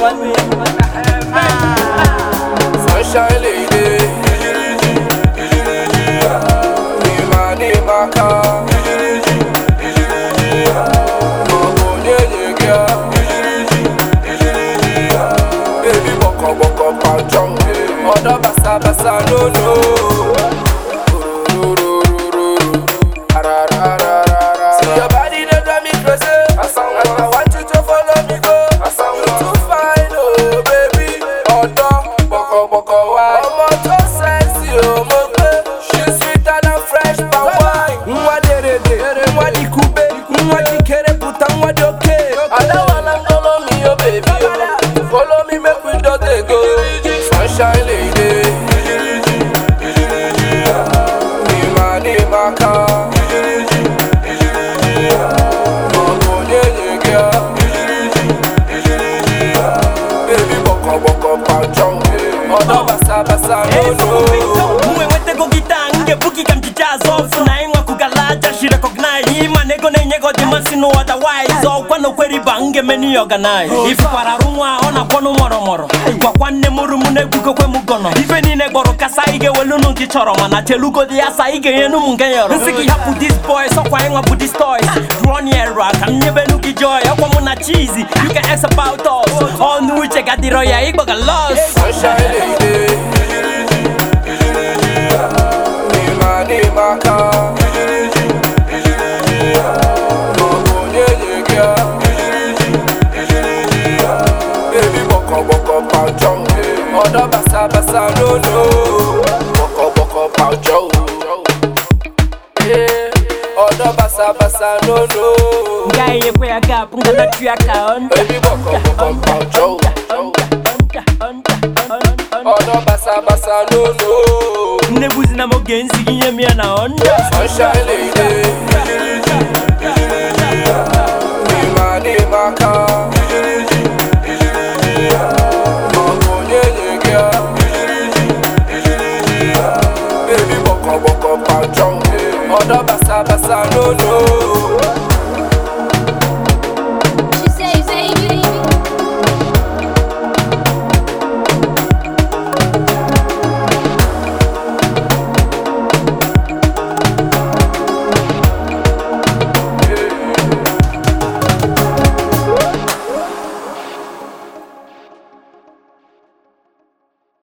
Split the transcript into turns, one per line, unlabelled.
Sunshine lady. Nima nima ka. Mama onye gya. Baby boko boko panchong. Odo basa basa no no. See your body they drive me crazy. I want you to follow me go. You too fine, oh baby. Odo boko boko wa. Ọmọ tó sexy o mo gbé. She sweeter than fresh palm wine. Nwa derede, nwa di kube, nwa di kere puta, nwa di oke. Adawana follow me, oh baby. oh. Follow me, make we just dey go. Sunshine lady. Nima nima ka. Mama onye gya. Baby boko boko panchong. Odo basa basa no no.
Mwe nwetego gita ngebuki ka mchichazo ọfụ na ịnwa kugalaja shi recognize ịma na ego na-enye gị ọdịmasị no otherwise ọkwa na okweriba ngemeni organize ifukwara arụ nwa ọ na-akwọnụ mọrọmọrọ gwakwa nne m rum na-egwukokwe m gọnọ ife niile gbọrọ kasa ị ga-ewelunu nke chọrọ mana telugodi ya sa ị ga-enyenu m nke yọrọ nsị gị hapụ dis boy sọkwa ịnwa bụ dis toys draw near ka m nyebenu gị joy ọkwa mụ na cheesy you can ask about us ọnụ uche gadịrọ ya ịgbaga lost
Sunshine lady. Nima nima ka. Mama onye gya. Baby boko boko panchong. Odo basa basa no no. Boko boko panchong. Yeah. Odo basa basa no no.
ngayenyekwe ya gap nganatu ya ka onda
Baby boko boko panchong. Odo basa basa no no.
nnebuzi na moge nzigi nye m ya na onda
Sunshine lady. Nima nima ka. Mama onye gya. Baby boko boko panchong. Odo basa basa no no.